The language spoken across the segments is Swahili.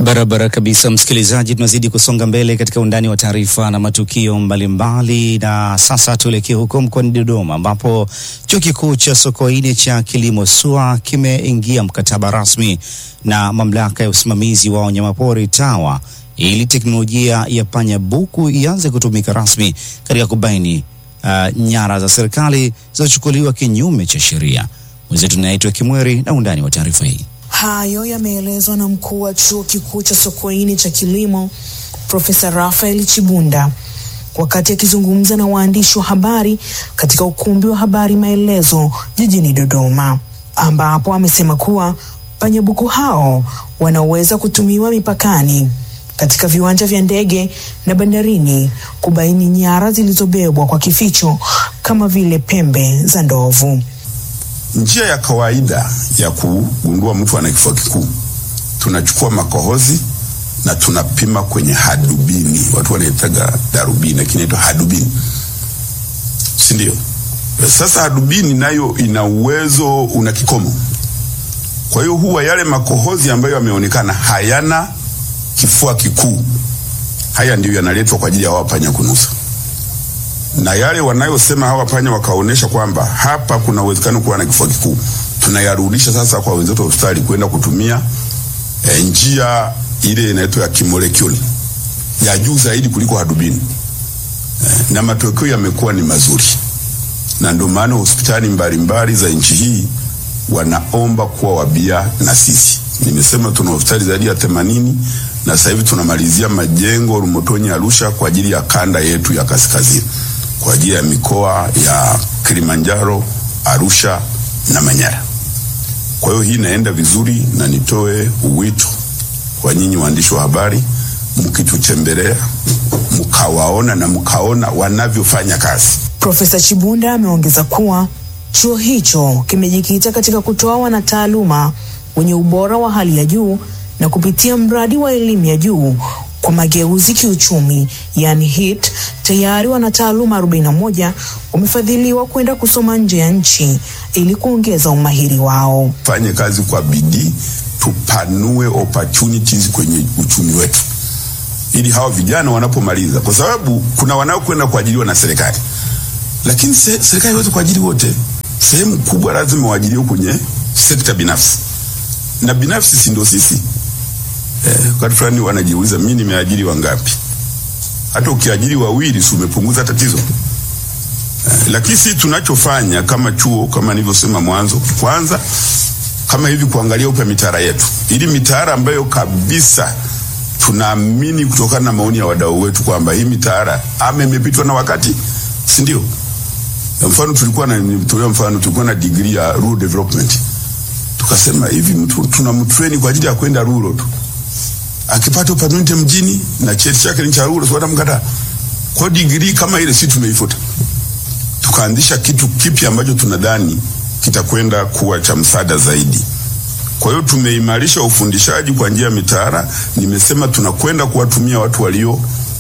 Barabara kabisa, msikilizaji, tunazidi kusonga mbele katika undani wa taarifa na matukio mbalimbali, na sasa tuelekee huko mkoani Dodoma ambapo chuo kikuu cha Sokoine cha kilimo SUA kimeingia mkataba rasmi na mamlaka ya usimamizi wa wanyamapori TAWA ili teknolojia ya panya buku ianze kutumika rasmi katika kubaini uh, nyara za serikali zilizochukuliwa kinyume cha sheria. Mwenzetu naitwa Kimweri na undani wa taarifa hii. Hayo yameelezwa na mkuu wa chuo kikuu cha Sokoine cha kilimo Profesa Rafael Chibunda wakati akizungumza na waandishi wa habari katika ukumbi wa habari Maelezo jijini Dodoma, ambapo amesema kuwa panyabuku hao wanaweza kutumiwa mipakani, katika viwanja vya ndege na bandarini kubaini nyara zilizobebwa kwa kificho kama vile pembe za ndovu. Njia ya kawaida ya kugundua mtu ana kifua kikuu, tunachukua makohozi na tunapima kwenye hadubini. Watu wanaitaga darubini, lakini inaitwa hadubini, si ndio? Sasa hadubini nayo ina uwezo, una kikomo. Kwa hiyo huwa yale makohozi ambayo yameonekana hayana kifua kikuu, haya ndiyo yanaletwa kwa ajili ya hawa panya kunusa na yale wanayosema hawa panya wakaonyesha kwamba hapa kuna uwezekano kuwa na kifua kikuu, tunayarudisha sasa kwa wenzetu wa hospitali kwenda kutumia e, njia ile inaitwa ya kimolekuli ya juu zaidi kuliko hadubini e, na matokeo yamekuwa ni mazuri, na ndio maana hospitali mbalimbali za nchi hii wanaomba kuwa wabia na sisi. Nimesema tuna hospitali zaidi ya themanini na sasa hivi tunamalizia majengo Rumotoni, Arusha kwa ajili ya kanda yetu ya kaskazini kwa ajili ya mikoa ya Kilimanjaro, Arusha na Manyara. Kwa hiyo hii inaenda vizuri, na nitoe uwito kwa nyinyi waandishi wa habari, mkitutembelea mkawaona na mkaona wanavyofanya kazi. Profesa Chibunda ameongeza kuwa chuo hicho kimejikita katika kutoa wanataaluma wenye ubora wa hali ya juu na kupitia mradi wa elimu ya juu kwa mageuzi kiuchumi, yani HIT, tayari wanataaluma 41 wamefadhiliwa kwenda kusoma nje ya nchi ili kuongeza umahiri wao. Fanye kazi kwa bidii, tupanue opportunities kwenye uchumi wetu, ili hawa vijana wanapomaliza, kwa sababu kuna wanaokwenda kuajiriwa na serikali, lakini se, serikali haiwezi kuajiri wote. Sehemu kubwa lazima waajiriwe kwenye sekta binafsi, na binafsi si ndio sisi Eh, wakati fulani wanajiuliza mimi nimeajiri wangapi? Hata ukiajiri wawili si umepunguza tatizo eh, lakini sisi tunachofanya kama chuo, kama nilivyosema mwanzo, kwanza kama hivi kuangalia upya mitaala yetu, ili mitaala ambayo kabisa tunaamini kutokana na maoni ya wadau wetu kwamba hii mitaala ama imepitwa na wakati, si ndio? Mfano tulikuwa na nitolea mfano, tulikuwa na degree ya rural development, tukasema hivi mtu tunamtrain kwa ajili ya kwenda rural tu akipata upanuzi mjini na cheti chake ni cha rural, sio mkataa. Kwa degree kama ile si tumeifuta, tukaanzisha kitu kipya ambacho tunadhani kitakwenda kuwa cha msaada zaidi. Kwa hiyo tumeimarisha ufundishaji kwa njia ya mitaala. Nimesema tunakwenda kuwatumia watu walio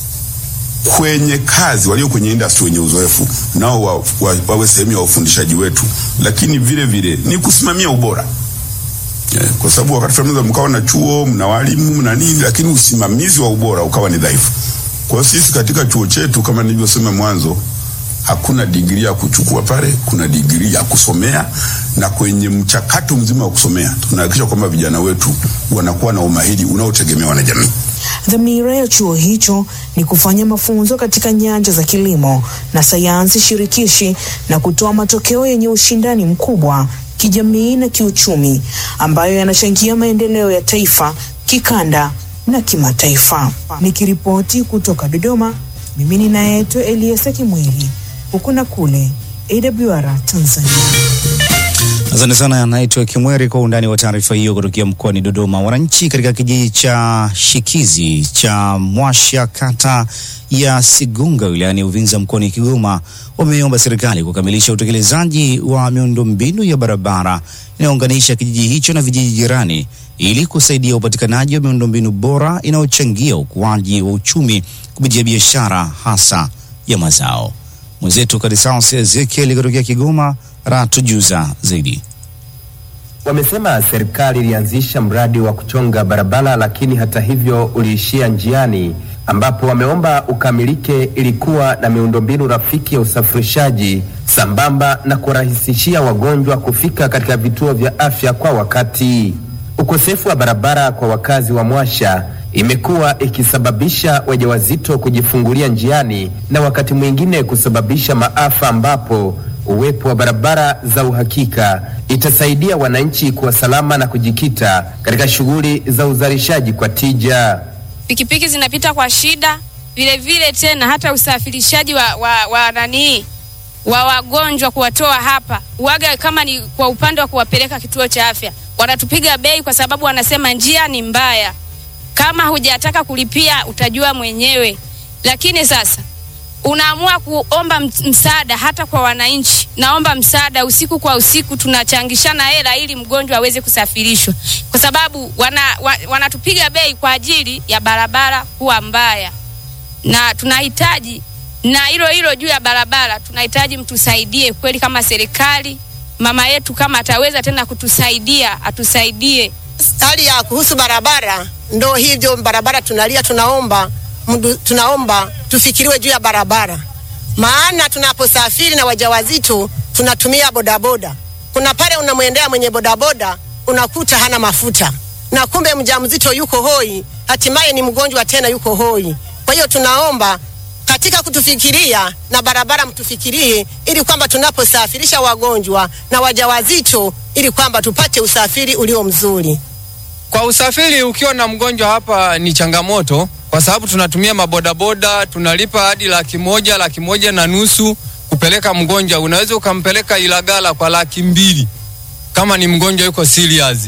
kwenye kazi, walio kwenye industry, wenye uzoefu nao wa, wa, wawe sehemu ya ufundishaji wetu, lakini vile vile ni kusimamia ubora Yeah, kwa sababu wakati fulani mkawa na chuo mna walimu mna nini, lakini usimamizi wa ubora ukawa ni dhaifu. Kwa hiyo sisi katika chuo chetu kama nilivyosema mwanzo, hakuna digrii ya kuchukua pale, kuna digrii ya kusomea, na kwenye mchakato mzima wa kusomea tunahakikisha kwamba vijana wetu wanakuwa na umahiri unaotegemewa na jamii. Dhamira ya chuo hicho ni kufanya mafunzo katika nyanja za kilimo na sayansi shirikishi na kutoa matokeo yenye ushindani mkubwa kijamii na kiuchumi ambayo yanachangia maendeleo ya taifa kikanda na kimataifa. Nikiripoti kutoka Dodoma, mimi ninaitwa Eliasa Kimweli, huku na kule AWR Tanzania. Asante sana, naitwa Kimweri kwa undani wa taarifa hiyo kutokea mkoani Dodoma. Wananchi katika kijiji cha Shikizi cha Mwasha kata ya Sigunga wilayani Uvinza mkoani Kigoma wameomba serikali kukamilisha utekelezaji wa miundombinu ya barabara inayounganisha kijiji hicho na vijiji jirani ili kusaidia upatikanaji wa miundombinu bora inayochangia ukuaji wa uchumi kupitia biashara hasa ya mazao. Mwenzetu Kadisaus Ezekiel kutokea Kigoma ratujuza zaidi. Wamesema serikali ilianzisha mradi wa kuchonga barabara, lakini hata hivyo uliishia njiani, ambapo wameomba ukamilike ili kuwa na miundombinu rafiki ya usafirishaji sambamba na kurahisishia wagonjwa kufika katika vituo vya afya kwa wakati. Ukosefu wa barabara kwa wakazi wa Mwasha imekuwa ikisababisha wajawazito kujifungulia njiani na wakati mwingine kusababisha maafa, ambapo uwepo wa barabara za uhakika itasaidia wananchi kuwa salama na kujikita katika shughuli za uzalishaji kwa tija. pikipiki zinapita kwa shida vile vile tena hata usafirishaji wa, wa, wa nanii wa wagonjwa kuwatoa hapa waga kama ni kwa upande wa kuwapeleka kituo cha afya wanatupiga bei kwa sababu wanasema njia ni mbaya kama hujataka kulipia utajua mwenyewe lakini sasa unaamua kuomba ms- msaada hata kwa wananchi naomba msaada usiku kwa usiku tunachangishana hela ili mgonjwa aweze kusafirishwa kwa sababu wana, wa, wanatupiga bei kwa ajili ya barabara kuwa mbaya na tunahitaji na hilo hilo juu ya barabara tunahitaji mtusaidie kweli kama serikali mama yetu kama ataweza tena kutusaidia atusaidie hali ya kuhusu barabara ndo hivyo barabara tunalia tunaomba mdu, tunaomba tufikiriwe juu ya barabara maana tunaposafiri na wajawazito tunatumia bodaboda kuna pale unamwendea mwenye bodaboda unakuta hana mafuta na kumbe mjamzito yuko hoi hatimaye ni mgonjwa tena yuko hoi kwa hiyo tunaomba katika kutufikiria na barabara mtufikirie ili kwamba tunaposafirisha wagonjwa na wajawazito ili kwamba tupate usafiri ulio mzuri Kwa usafiri ukiwa na mgonjwa hapa ni changamoto, kwa sababu tunatumia mabodaboda, tunalipa hadi laki moja, laki moja na nusu kupeleka mgonjwa. Unaweza ukampeleka Ilagala kwa laki mbili kama ni mgonjwa yuko serious.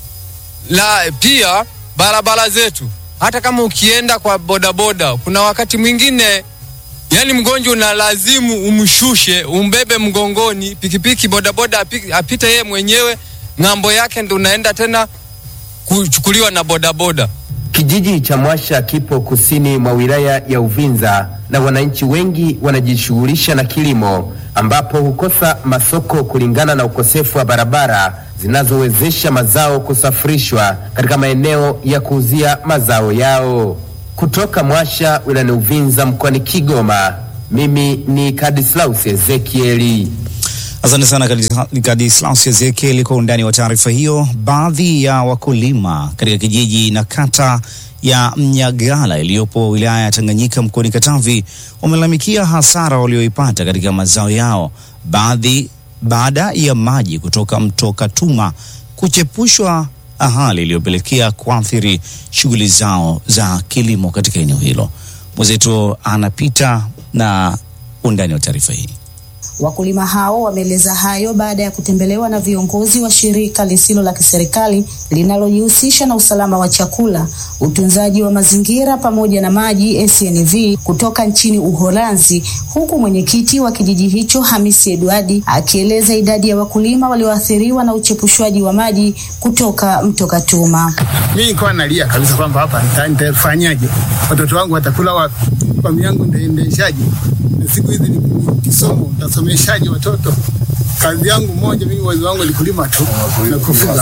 La pia barabara zetu, hata kama ukienda kwa bodaboda, kuna wakati mwingine yani mgonjwa unalazimu umshushe, umbebe mgongoni, pikipiki bodaboda api- apite yeye mwenyewe ng'ambo yake, ndo unaenda tena kuchukuliwa na bodaboda. Kijiji cha Mwasha kipo kusini mwa wilaya ya Uvinza na wananchi wengi wanajishughulisha na kilimo ambapo hukosa masoko kulingana na ukosefu wa barabara zinazowezesha mazao kusafirishwa katika maeneo ya kuuzia mazao yao. Kutoka Mwasha wilayani Uvinza mkoani Kigoma, mimi ni Kadislaus Ezekieli. Asante sana Kadis- Kadislaus Ezekiel kwa undani wa taarifa hiyo. Baadhi ya wakulima katika kijiji na kata ya Mnyagala iliyopo wilaya ya Tanganyika mkoani Katavi wamelalamikia hasara walioipata katika mazao yao, baadhi baada ya maji kutoka mto Katuma kuchepushwa, hali iliyopelekea kuathiri shughuli zao za kilimo katika eneo hilo. Mwenzetu anapita na undani wa taarifa hii. Wakulima hao wameeleza hayo baada ya kutembelewa na viongozi wa shirika lisilo la kiserikali linalojihusisha na usalama wa chakula, utunzaji wa mazingira pamoja na maji SNV kutoka nchini Uholanzi, huku mwenyekiti wa kijiji hicho Hamisi Edwadi akieleza idadi ya wakulima walioathiriwa na uchepushwaji wa maji kutoka mto Katuma. mi nilikuwa nalia kabisa kwamba hapa nita- nitafanyaje, watoto wangu watakula wapi, familia yangu nitaendeshaje, na siku hizi ni ni kisomo, nitasomeshaje watoto? Kazi yangu moja mimi, uwezo wangu ni kulima tu na kufuga.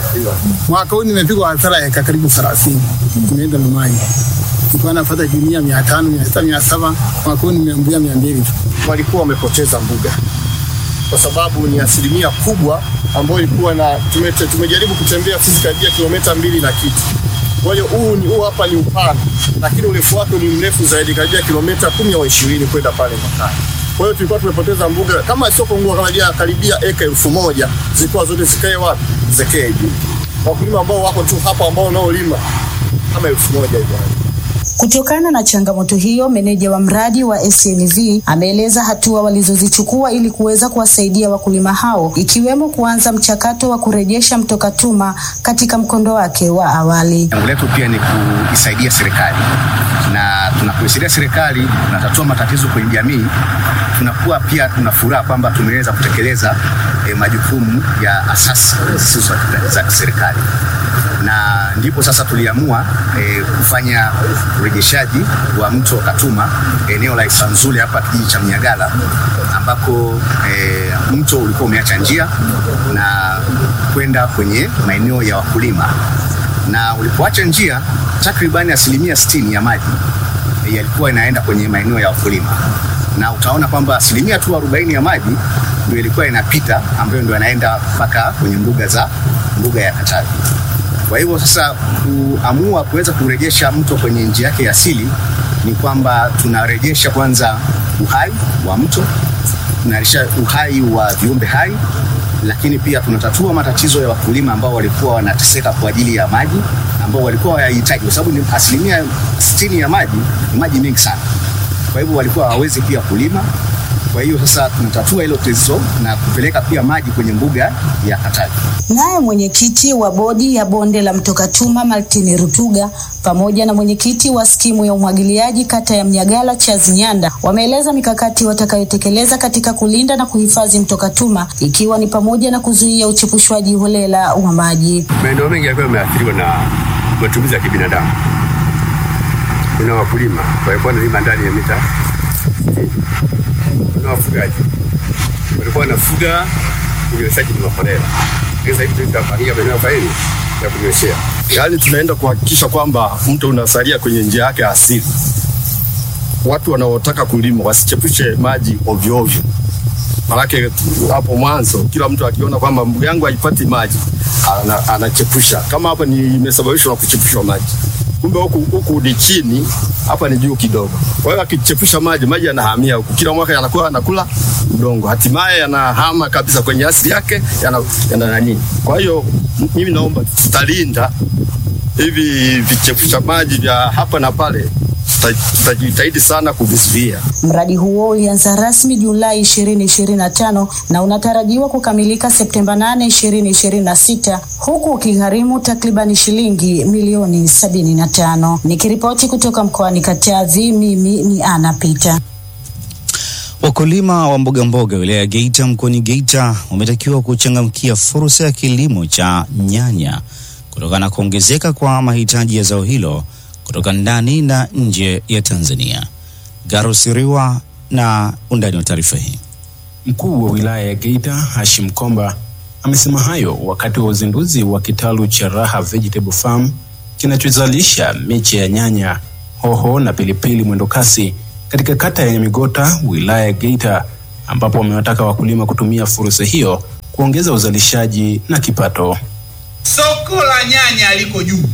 Mwaka huu nimepigwa hasara ya eka karibu thelathini, nimeenda Mamaji, nilikuwa napata gunia mia tano mia sita mia saba mwaka huu nimeambulia mia mbili tu. walikuwa wamepoteza mbuga kwa sababu ni asilimia kubwa ambayo ilikuwa na tume, tumejaribu kutembea sisi karibia kilomita mbili na kitu. Kwa hiyo huu ni huu hapa ni upana, lakini urefu wake ni mrefu zaidi karibia kilomita kumi au ishirini kwenda pale mpakani. Kwa hiyo tulikuwa tumepoteza mbuga kama sio kupungua karibia karibia eka elfu moja zilikuwa zote zikae wapi? Zikae juu. Wakulima ambao wako tu hapa ambao wanaolima kama elfu moja hivyo. Kutokana na changamoto hiyo, meneja wa mradi wa SNV ameeleza hatua walizozichukua ili kuweza kuwasaidia wakulima hao, ikiwemo kuanza mchakato wa kurejesha mto Katuma katika mkondo wake wa awali. Lengo letu pia ni kuisaidia serikali, na tunapoisaidia serikali tunatatua matatizo kwenye jamii, tunakuwa pia tuna furaha kwamba tumeweza kutekeleza eh, majukumu ya asasi zisizo za- za kiserikali. na ndipo sasa tuliamua e, kufanya urejeshaji wa mto Katuma eneo la Isanzule hapa kijiji cha Mnyagala ambako e, mto ulikuwa umeacha njia na kwenda kwenye maeneo ya wakulima, na ulipoacha njia takribani asilimia sitini ya maji e, yalikuwa inaenda kwenye maeneo ya wakulima, na utaona kwamba asilimia tu arobaini ya maji ndio ilikuwa inapita ambayo ndio yanaenda mpaka kwenye mbuga za mbuga ya Katavi. Kwa hivyo sasa kuamua kuweza kurejesha mto kwenye njia yake ya asili ni kwamba tunarejesha kwanza uhai wa mto, tunarejesha uhai wa viumbe hai, lakini pia tunatatua matatizo ya wakulima ambao walikuwa wanateseka kwa ajili ya maji ambao walikuwa wayahitaji, kwa sababu ni asilimia sitini ya maji ni maji mengi sana. Kwa hivyo walikuwa hawawezi pia kulima. Kwa hiyo sasa tunatatua hilo tatizo na kupeleka pia maji kwenye mbuga ya Katavi. Naye mwenyekiti wa bodi ya bonde la mto Katuma Martin Rutuga pamoja na mwenyekiti wa skimu ya umwagiliaji kata ya Mnyagala Charles Nyanda wameeleza mikakati watakayotekeleza katika kulinda na kuhifadhi mto Katuma ikiwa ni pamoja na kuzuia uchepushwaji holela wa maji. Maeneo mengi yalikuwa yameathiriwa na matumizi ya kibinadamu. Kuna wakulima walikuwa wanalima ndani ya mita kuna wafugaji walikuwa wanafuga unyweshaji ni maholela. Sasa hivi tunafanyia maeneo faili ya kunyweshea, yaani tunaenda kuhakikisha kwamba mto unasalia kwenye njia yake asili. Watu wanaotaka kulima wasichepushe maji ovyo ovyo, manake hapo mwanzo kila mtu akiona kwamba mbuga yangu haipati maji ana, anachepusha. Kama hapa ni imesababishwa na kuchepushwa maji, kumbe huku huku ni chini, hapa ni juu kidogo. Kwa hiyo akichepusha maji, maji yanahamia huku, kila mwaka yanakuwa yanakula udongo, hatimaye yanahama kabisa kwenye asili yake, yana, yana nani. Kwa hiyo mimi naomba tutalinda hivi vichepusha maji vya hapa na pale, tutajitahidi sana kuvizuia. Mradi huo ulianza rasmi Julai 2025 na unatarajiwa kukamilika Septemba 8, 2026 huku ukigharimu takribani shilingi milioni 75. Nikiripoti kutoka mkoani Katavi, mimi ni Ana Pita. Wakulima wa mboga mboga wilaya ya Geita mkoani Geita wametakiwa kuchangamkia fursa ya kilimo cha nyanya kutokana na kuongezeka kwa mahitaji ya zao hilo kutoka ndani na nje ya Tanzania. Garosiriwa na undani wa taarifa hii. Mkuu wa wilaya ya Geita Hashim Komba amesema hayo wakati wa uzinduzi wa kitalu cha Raha Vegetable Farm kinachozalisha miche ya nyanya, hoho na pilipili mwendokasi katika kata ya Nyamigota wilaya ya Geita, ambapo wamewataka wakulima kutumia fursa hiyo kuongeza uzalishaji na kipato. Soko la nyanya liko juu,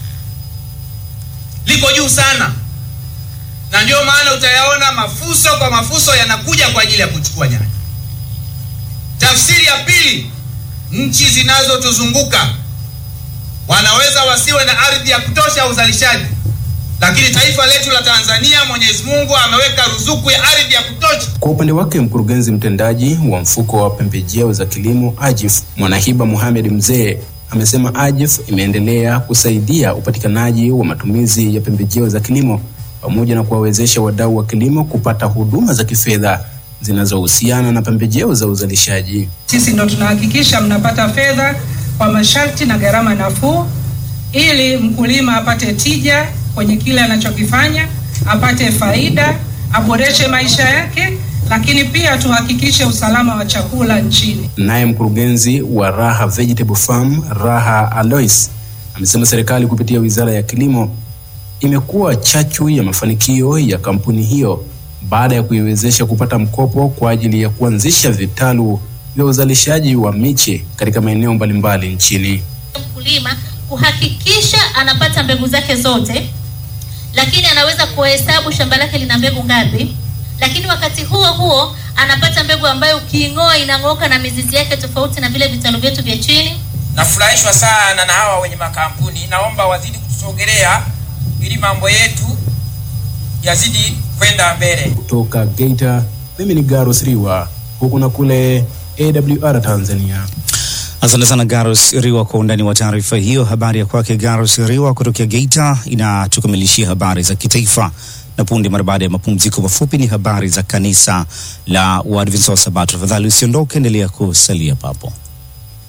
liko juu sana, na ndio maana utayaona mafuso kwa mafuso yanakuja kwa ajili ya kuchukua nyanya. Tafsiri ya pili, nchi zinazotuzunguka wanaweza wasiwe na ardhi ya kutosha uzalishaji, lakini taifa letu la Tanzania, Mwenyezi Mungu ameweka ruzuku ya ardhi ya kutosha. Kwa upande wake mkurugenzi mtendaji wa mfuko wa pembejeo za kilimo AJIF Mwanahiba Mohamed Mzee amesema AJIF imeendelea kusaidia upatikanaji wa matumizi ya pembejeo za kilimo pamoja na kuwawezesha wadau wa kilimo kupata huduma za kifedha zinazohusiana na pembejeo za uzalishaji. Sisi ndo tunahakikisha mnapata fedha kwa masharti na gharama nafuu, ili mkulima apate tija kwenye kile anachokifanya, apate faida, aboreshe maisha yake, lakini pia tuhakikishe usalama wa chakula nchini. Naye mkurugenzi wa Raha Vegetable Farm Raha Alois amesema serikali kupitia Wizara ya Kilimo imekuwa chachu ya mafanikio ya kampuni hiyo baada ya kuiwezesha kupata mkopo kwa ajili ya kuanzisha vitalu vya uzalishaji wa miche katika maeneo mbalimbali nchini. Mkulima kuhakikisha anapata mbegu zake zote, lakini anaweza kuhesabu shamba lake lina mbegu ngapi, lakini wakati huo huo anapata mbegu ambayo ukiing'oa inang'oka na mizizi yake, tofauti na vile vitalu vyetu vya chini. Nafurahishwa sana na hawa wenye makampuni, naomba wazidi kutusogelea ili mambo yetu yazidi kwenda mbele. Kutoka Geita, mimi ni Garus Riwa, huku na kule AWR Tanzania. Asante sana Garus Riwa kwa undani wa taarifa hiyo. Habari ya kwake Garus Riwa kutokea Geita inatukamilishia habari za kitaifa, na punde mara baada ya mapumziko mafupi ni habari za kanisa la Waadventista wa Sabato. Tafadhali usiondoke, endelea kusalia papo.